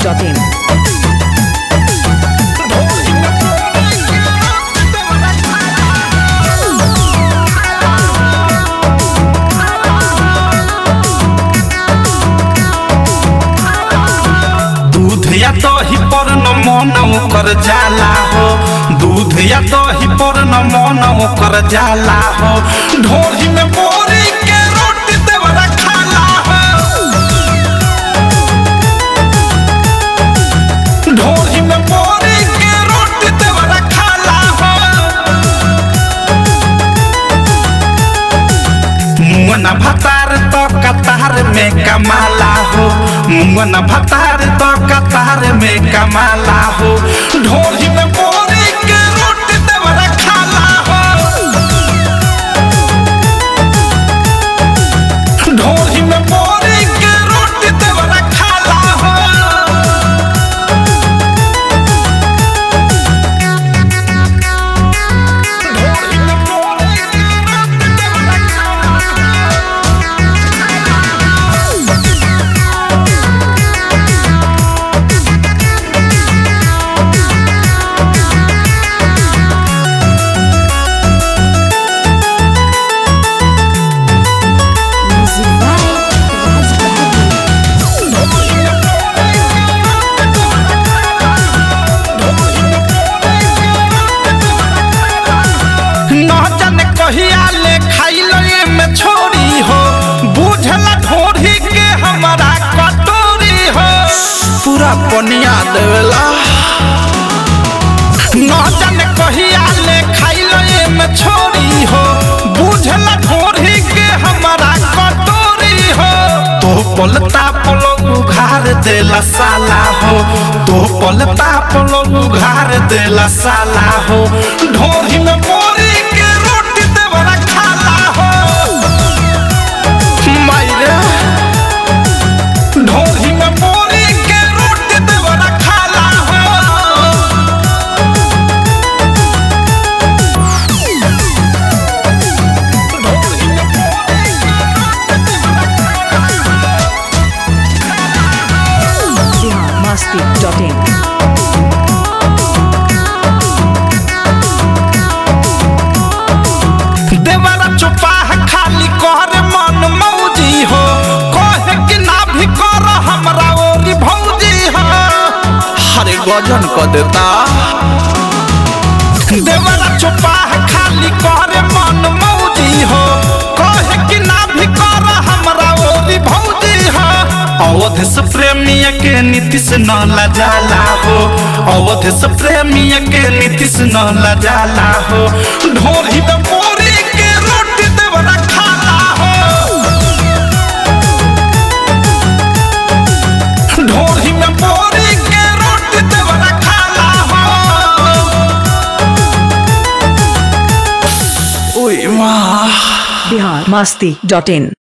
masti.in. दूध या दही पर न मन ओकर जाला हो दूध या दही पर न मन ओकर जाला हो ढोरी में बोरी के रोटी देवरा खाला हो ढोरी में बोरी के रोटी देवरा खाला हो मुंगना भतार तो कतार में कमाला हो मुंगना भतार तो कतार में कमाला हो ढोली में बोरी के रोटी देवरा खाला हो ढोली में बोरी के रोटी देवरा खाला हो ढोली में बोरी के रोटी देवरा खाला हो Music by Raj Bahadur. न जाने कहिया ले खाइलो ये में छोड़ी हो बुझला ढोरी के हमारा कटोरी हो पूरा पनिया देवेला न जाने कहिया ले खाइलो ये में छोड़ी हो बुझला ढोरी के हमारा कटोरी हो तो पलता पलो उघार देला साला हो तो पलता पलो उघार देला साला हो ढोरी में बोरी के रोटी देवरा खाला हो मायरे ढोरी में बोरी के रोटी देवरा खाला हो Bihar masti.in. देवरा चुपाह खाली कहरे मन मौजी हो कहे कि ना भी कर हमरा ओरी भौजी हो हरे गजन क देता देवरा चुपाह खाली कहरे मन मौजी हो कहे कि ना भी कर हमरा ओरी भौजी हो अवध से प्रेमी के नीतीश न लजाला हो अवध से प्रेमी के नीतीश न लजाला हो ढोरी में बोरी के रोटी देवरा खाला हो ढोरी में बोरी के रोटी देवरा खाला हो ओए माँ Bihar masti.in.